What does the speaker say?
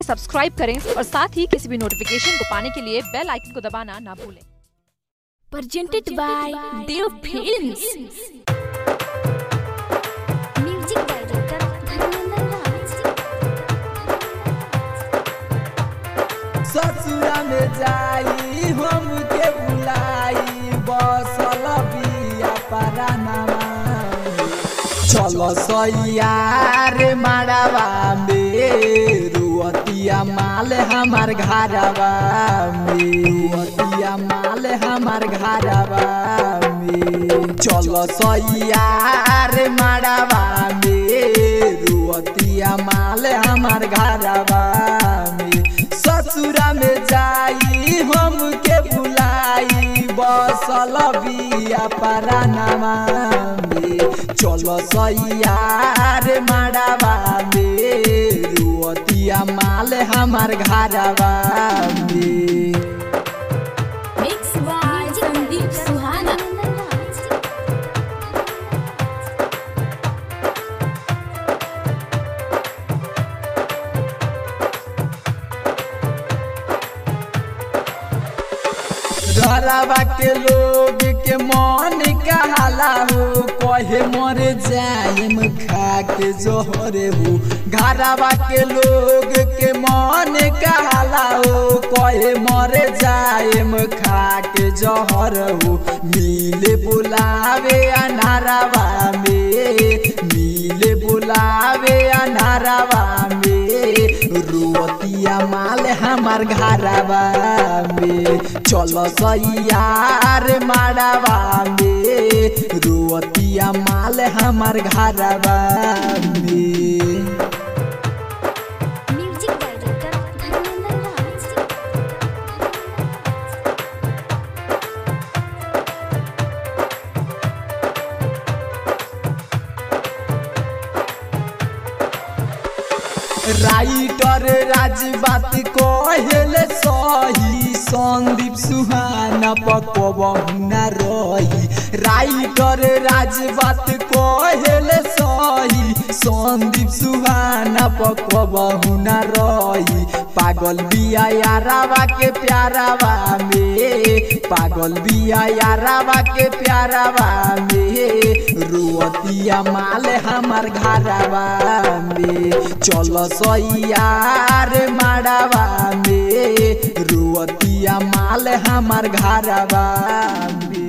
Subscribe करें और साथ ही किसी भी नोटिफिकेशन को पाने के लिए बेल आइकन को दबाना ना भूलें presented by Dev Films. Music director Dharmendra Raj. ससुरा में जाई हमके बुलाई बसल बिया परानामा चलो सैयार मारावा में रुअतिया माल हमार घरवा में रुअतिया माल हमार घरवा में चलो सैयार मारावा में रुअतिया माल हमार घरवा में ससुरा में जाई हमके बुलाई बसल बिया परानामा में चलो सैयार मारावा में रुअतिया माल हमार घरवा में Mixed by Sandeep Suhana. घरवा के लोग के मन कहाला हो कहे मर जाएम खा के जोहर हो घरवा के लोग के मन कहाला हो कहे मर जाएम खा के जोहर हो मिले बुलावे अनारवा में मिले बुलावे अनारवा में रुअतिया माल हमार घरवा में चलो सैयार मारवा में रुअतिया माल हमार घरवा में Music director Dharmendra Raj. Writer Raj बात कहेले सही संदीप सुहाना पकबहुना रही राइटर राज बात कहेले सही संदीप सुहाना पकबहुना रही पागल बिया यारावा के प्यारावा में पागल बिया यारावा के प्यारावा में रुअतिया माल हमार घरवा में चलो सैयार मारवा में रुअतिया माल हमार घरवा में